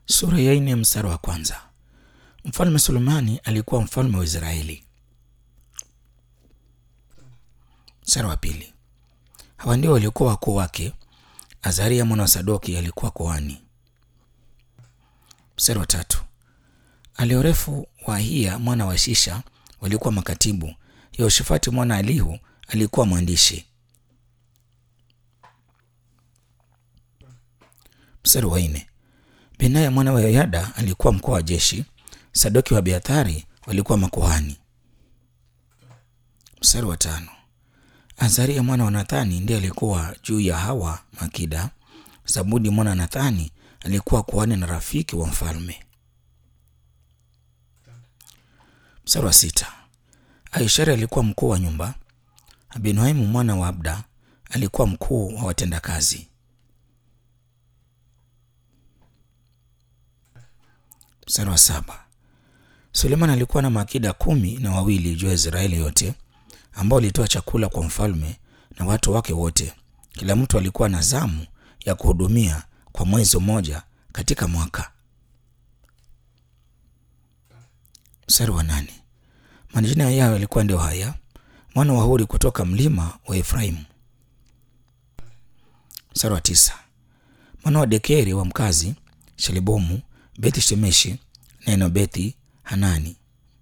Sura ya nne mstari wa kwanza. Mfalme Sulemani alikuwa mfalme wa Israeli. Mstari wa pili. Hawa ndio waliokuwa wakuu wake. Azaria mwana wa Sadoki alikuwa kuhani. Mstari wa tatu. Aliorefu wa Ahia mwana wa Shisha walikuwa makatibu. Yehoshafati mwana Alihu alikuwa mwandishi. Mstari wa nne. Benaya mwana wa Yoyada alikuwa mkuu wa jeshi. Sadoki wa Abiathari walikuwa makuhani. Mstari wa tano. Azaria mwana wa Nathani ndiye alikuwa juu ya hawa makida. Zabudi mwana wa Nathani alikuwa kuhani na rafiki wa mfalme. Mstari wa sita. Aishari alikuwa mkuu wa nyumba. Abinuaimu mwana wa Abda alikuwa mkuu wa watendakazi. Mstari wa saba. Suleiman alikuwa na maakida kumi na wawili juu ya Israeli yote ambao walitoa chakula kwa mfalme na watu wake wote. Kila mtu alikuwa na zamu ya kuhudumia kwa mwezi mmoja katika mwaka. Mstari wa nane. Majina yao yalikuwa ndio haya: mwana wa Huri kutoka mlima wa Efraimu. Mstari wa tisa. Mwana wa Dekeri wa mkazi Shelibomu, Beti Shemeshi na Enobethi Hanani.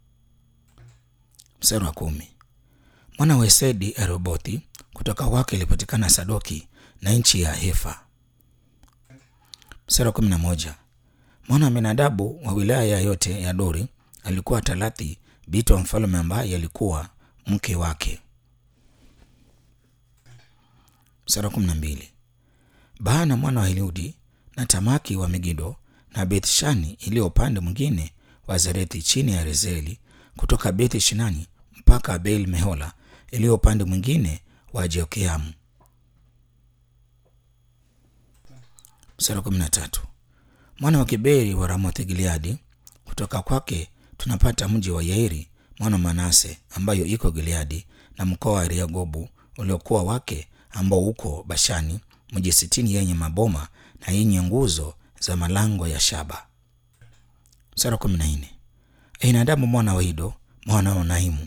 Mstari wa kumi. Mwana wa Esedi Arobothi, kutoka kwake ilipatikana Sadoki na nchi ya Hefa. Mstari wa kumi na moja. Mwana wa Menadabu wa wilaya yote ya Dori alikuwa Talathi binti wa mfalme ambaye alikuwa mke wake. Mstari wa kumi na mbili. Baana mwana wa Eliudi na Tamaki wa Megido na Bethshani iliyo upande mwingine wa Zarethi chini ya Rezeli kutoka Beth Shinani mpaka Abel Mehola iliyo upande mwingine wa Jeokeamu. Mstari wa kumi na tatu. Mwana wa Kiberi wa Ramoth Gileadi, kutoka kwake tunapata mji wa Yairi mwana wa Manase ambayo iko Gileadi na mkoa wa Rehobomu uliokuwa wake ambao uko Bashani, mji sitini yenye maboma na yenye nguzo za malango ya shaba. Mstari wa kumi na nne. Ainadabu mwana wa Ido mwana wa Naimu.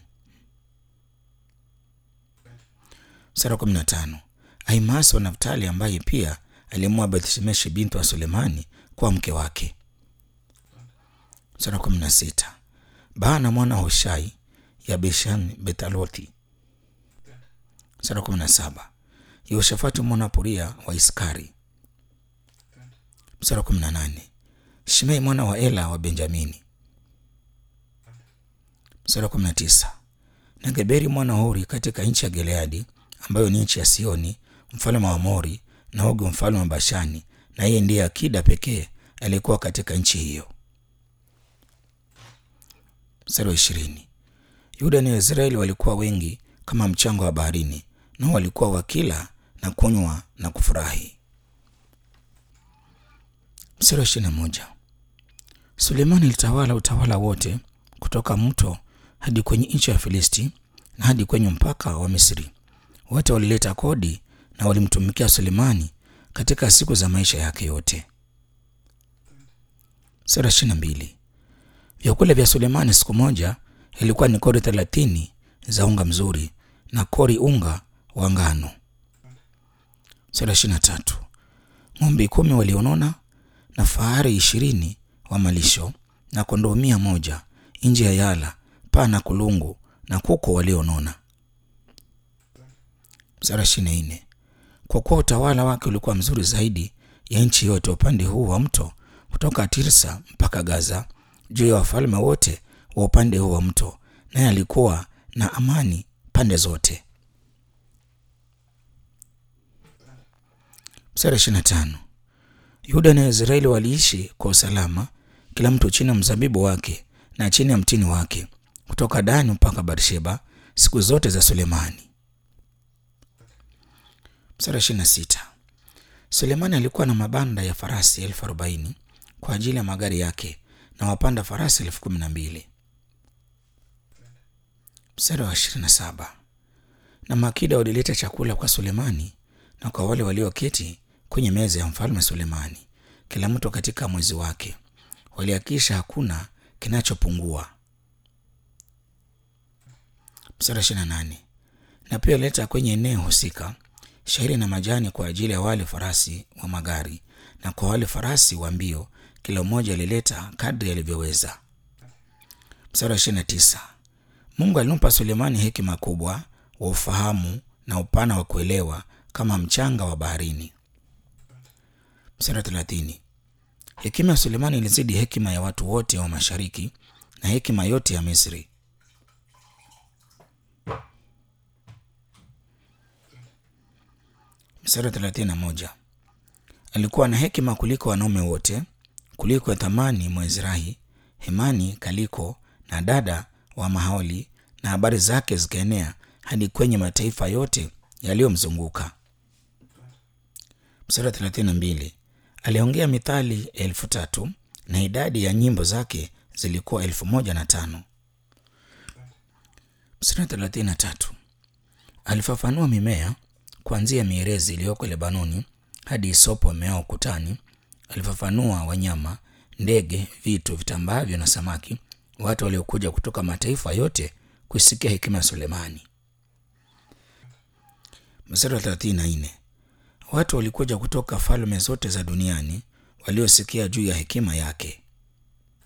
Mstari wa kumi na tano. Aimasi wa Naftali ambaye pia alimwoa Bethshemeshi binti wa Sulemani kuwa mke wake. Mstari wa kumi na sita. Baana mwana wa Hushai ya Beshan Betalothi. Mstari wa kumi na saba. Yehoshafati mwana wa Puria wa Iskari. Mstari wa kumi na nane. Shimei mwana wa Ela wa Benjamini. Mstari wa kumi na tisa. Na Geberi mwana wa Huri katika nchi ya Gileadi ambayo ni nchi ya Sioni mfalme wa Amori na Ogu mfalme wa Bashani, na yeye ndiye akida pekee aliyekuwa katika nchi hiyo. Mstari wa ishirini. Yuda na Israeli walikuwa wengi kama mchanga wa baharini, nao walikuwa wakila na kunywa na kufurahi. Mstari wa ishirini na moja. Sulemani alitawala utawala wote kutoka mto hadi kwenye nchi ya Filisti na hadi kwenye mpaka wa Misri. Wote walileta kodi na walimtumikia Sulemani katika siku za maisha yake yote. Sura ishirini na mbili. Vyakula vya Sulemani siku moja ilikuwa ni kori thelathini za unga mzuri na kori unga wa ngano. Sura ishirini na tatu. Ng'ombe kumi walionona na fahari ishirini wa malisho na kondoo mia moja nje ya yala, paa na kulungu na kuku walionona. Mstari ishirini na nne. Kwa kuwa utawala wake ulikuwa mzuri zaidi ya nchi yote upande huu wa mto kutoka Tirsa mpaka Gaza, juu ya wafalme wote wa upande huu wa mto, naye alikuwa na amani pande zote. Mstari ishirini na tano. Yuda na Israeli waliishi kwa usalama, kila mtu chini ya mzabibu wake na chini ya mtini wake, kutoka Dani mpaka Barsheba, siku zote za Sulemani. Mstari ishirini na sita. Sulemani alikuwa na mabanda ya farasi elfu arobaini kwa ajili ya magari yake na wapanda farasi elfu kumi na mbili. Mstari wa ishirini na saba. Na makida walileta chakula kwa Sulemani na kwa wale walioketi kwenye meza ya mfalme Sulemani, kila mtu katika mwezi wake, walihakikisha hakuna kinachopungua. Mstari ishirini na nane na pia leta kwenye eneo husika shairi na majani kwa ajili ya wale farasi wa magari na kwa wale farasi wa mbio, kila mmoja alileta kadri alivyoweza. Mstari wa ishirini na tisa Mungu alimpa Sulemani hekima kubwa wa ufahamu na upana wa kuelewa kama mchanga wa baharini. Mstari wa thelathini hekima ya Sulemani ilizidi hekima ya watu wote wa mashariki na hekima yote ya Misri. Mstari wa thelathini na moja alikuwa na hekima kuliko wanaume wote, kuliko thamani Mwezrahi, Hemani, Kaliko na dada wa Mahaoli, na habari zake zikaenea hadi kwenye mataifa yote yaliyomzunguka. Mstari wa thelathini na mbili aliongea mithali elfu tatu na idadi ya nyimbo zake zilikuwa elfu moja na tano. Mstari wa thelathini na tatu alifafanua mimea kuanzia mierezi iliyoko Lebanoni hadi isopo meao kutani. Alifafanua wanyama, ndege, vitu vitambaavyo na samaki, watu waliokuja kutoka mataifa yote kuisikia hekima ya Sulemani. Mstari wa thelathini na nne watu walikuja kutoka falme zote za duniani waliosikia juu ya hekima yake.